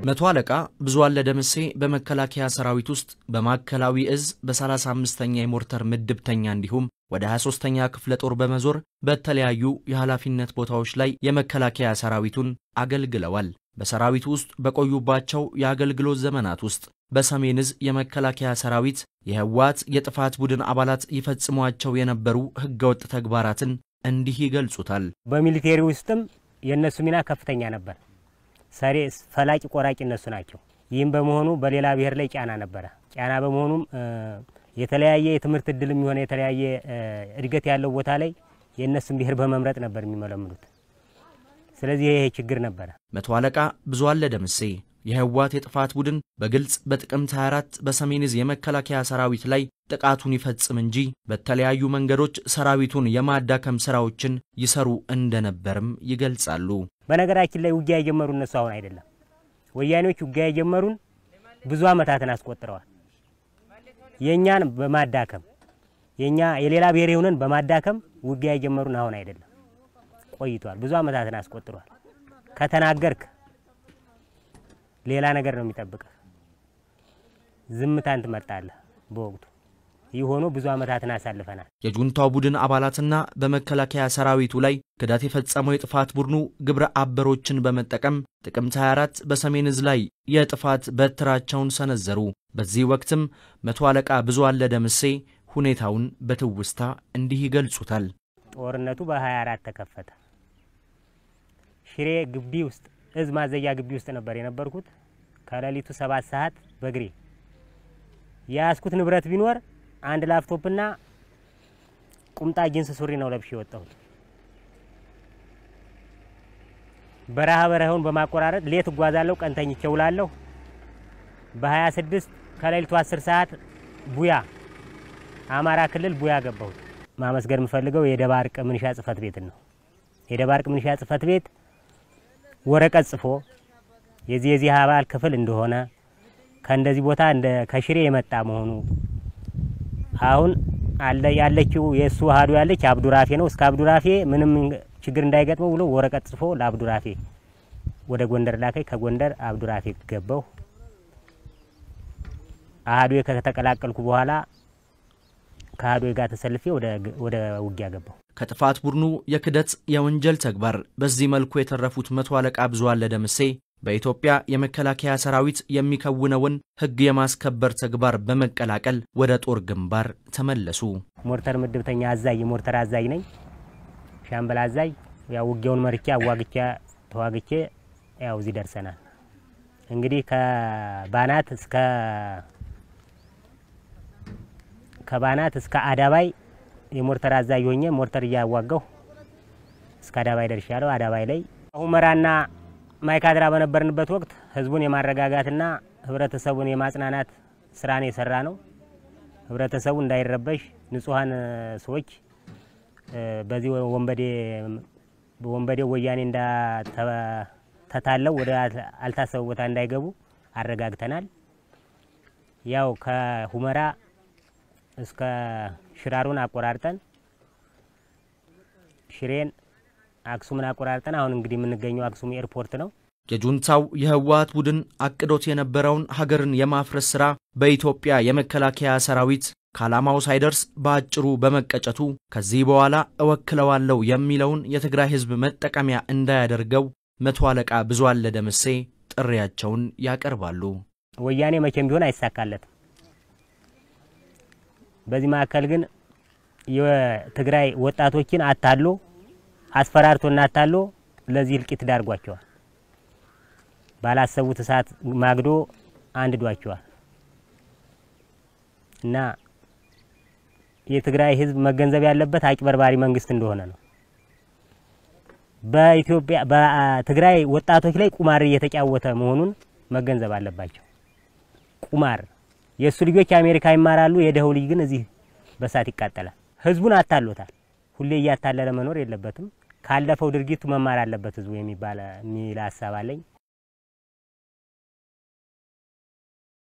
መቶ አለቃ ብዙአለ ደምሴ በመከላከያ ሰራዊት ውስጥ በማዕከላዊ እዝ በ35ኛ የሞርተር ምድብተኛ እንዲሁም ወደ 23ኛ ክፍለ ጦር በመዞር በተለያዩ የኃላፊነት ቦታዎች ላይ የመከላከያ ሰራዊቱን አገልግለዋል። በሰራዊቱ ውስጥ በቆዩባቸው የአገልግሎት ዘመናት ውስጥ በሰሜን እዝ የመከላከያ ሰራዊት የህወሓት የጥፋት ቡድን አባላት ይፈጽሟቸው የነበሩ ህገወጥ ተግባራትን እንዲህ ይገልጹታል። በሚሊቴሪ ውስጥም የእነሱ ሚና ከፍተኛ ነበር። ሰሬ ፈላጭ ቆራጭ እነሱ ናቸው። ይህም በመሆኑ በሌላ ብሔር ላይ ጫና ነበረ። ጫና በመሆኑም የተለያየ የትምህርት እድል የሚሆነ የተለያየ እድገት ያለው ቦታ ላይ የእነሱን ብሔር በመምረጥ ነበር የሚመለምሉት። ስለዚህ ይሄ ችግር ነበረ። መቶ አለቃ ብዙአለ ደምሴ የህወሓት የጥፋት ቡድን በግልጽ በጥቅምት 24 በሰሜን እዝ የመከላከያ ሰራዊት ላይ ጥቃቱን ይፈጽም እንጂ በተለያዩ መንገዶች ሰራዊቱን የማዳከም ስራዎችን ይሰሩ እንደነበርም ይገልጻሉ። በነገራችን ላይ ውጊያ የጀመሩ እነሱ አሁን አይደለም። ወያኔዎች ውጊያ የጀመሩን ብዙ ዓመታትን አስቆጥረዋል። የእኛን በማዳከም የኛ የሌላ ብሔር የሆነን በማዳከም ውጊያ የጀመሩን አሁን አይደለም፣ ቆይቷል። ብዙ ዓመታትን አስቆጥሯል። ከተናገርክ ሌላ ነገር ነው የሚጠብቅህ። ዝምታን ትመርጣለህ። በወቅቱ ይህ ሆኖ ብዙ ዓመታትን አሳልፈናል። የጁንታው ቡድን አባላትና በመከላከያ ሰራዊቱ ላይ ክዳት የፈጸመው የጥፋት ቡድኑ ግብረ አበሮችን በመጠቀም ጥቅምት 24 በሰሜን እዝ ላይ የጥፋት በትራቸውን ሰነዘሩ። በዚህ ወቅትም መቶ አለቃ ብዙአለ ደምሴ ሁኔታውን በትውስታ እንዲህ ይገልጹታል። ጦርነቱ በ24 ተከፈተ። ሽሬ ግቢ ውስጥ እዝ ማዘያ ግቢ ውስጥ ነበር የነበርኩት። ከሌሊቱ ሰባት ሰዓት በእግሬ የያዝኩት ንብረት ቢኖር አንድ ላፕቶፕና ቁምጣ ጂንስ ሱሪ ነው ለብሼ የወጣሁት። በረሃ በረሃውን በማቆራረጥ ሌት እጓዛለሁ፣ ቀን ተኝቼ እውላለሁ። በ26 ከሌሊቱ 10 ሰዓት ቡያ አማራ ክልል ቡያ ገባሁት። ማመስገን የምፈልገው የደባርቅ ምንሻ ጽህፈት ቤትን ነው። የደባርቅ ምንሻ ጽህፈት ቤት ወረቀት ጽፎ የዚህ የዚህ አባል ክፍል እንደሆነ ከእንደዚህ ቦታ እንደ ከሽሬ የመጣ መሆኑ አሁን አለ ያለችው የእሱ አህዱ ያለች አብዱራፌ ነው። እስከ አብዱራፌ ምንም ችግር እንዳይገጥመው ብሎ ወረቀት ጽፎ ለአብዱራፌ ወደ ጎንደር ላከኝ። ከጎንደር አብዱራፌ ገባሁ። አህዱ ከተቀላቀልኩ በኋላ ከአህዱ ጋር ተሰልፌ ወደ ውጊያ ገባሁ። ከጥፋት ቡድኑ የክደት የወንጀል ተግባር በዚህ መልኩ የተረፉት መቶ አለቃ ብዙአለ ደምሴ በኢትዮጵያ የመከላከያ ሰራዊት የሚከውነውን ሕግ የማስከበር ተግባር በመቀላቀል ወደ ጦር ግንባር ተመለሱ። ሞርተር ምድብተኛ አዛዥ የሞርተር አዛዥ ነኝ። ሻምበል አዛዥ ያው ውጊያውን መርቼ አዋግቼ ተዋግቼ ያው እዚህ ደርሰናል። እንግዲህ ከባናት እስከ ከባናት እስከ አዳባይ የሞርተር አዛዥ ሆኜ ሞርተር እያዋጋሁ እስከ አዳባይ ደርሻለሁ። አዳባይ ላይ ሁመራና ማይካድራ በነበርንበት ወቅት ህዝቡን የማረጋጋትና ህብረተሰቡን የማጽናናት ስራን የሰራ ነው። ህብረተሰቡ እንዳይረበሽ ንጹሐን ሰዎች በዚህ ወንበዴ ወንበዴው ወያኔ እንዳተታለው ወደ አልታሰበ ቦታ እንዳይገቡ አረጋግተናል። ያው ከሁመራ እስከ ሽራሩን አቆራርጠን ሽሬን አክሱምን አቆራርጠን አሁን እንግዲህ የምንገኘው አክሱም ኤርፖርት ነው። የጁንታው የህወሓት ቡድን አቅዶት የነበረውን ሀገርን የማፍረስ ሥራ በኢትዮጵያ የመከላከያ ሰራዊት ከዓላማው ሳይደርስ በአጭሩ በመቀጨቱ ከዚህ በኋላ እወክለዋለሁ የሚለውን የትግራይ ህዝብ መጠቀሚያ እንዳያደርገው መቶ አለቃ ብዙአለ ደምሴ ጥሪያቸውን ያቀርባሉ። ወያኔ መቼም ቢሆን አይሳካለትም። በዚህ መካከል ግን የትግራይ ወጣቶችን አታሎ አስፈራርቶና አታሎ ለዚህ እልቂት ዳርጓቸዋል። ባላሰቡት እሳት ማግዶ አንድዷቸዋል እና የትግራይ ህዝብ መገንዘብ ያለበት አጭበርባሪ መንግስት እንደሆነ ነው። በኢትዮጵያ በትግራይ ወጣቶች ላይ ቁማር እየተጫወተ መሆኑን መገንዘብ አለባቸው። ቁማር የእሱ ልጆች አሜሪካ ይማራሉ፣ የደኸው ልጅ ግን እዚህ በሳት ይቃጠላል። ህዝቡን አታሎታል። ሁሌ እያታለለ መኖር የለበትም። ካለፈው ድርጊቱ መማር አለበት ህዝቡ የሚባል የሚል ሀሳብ አለኝ።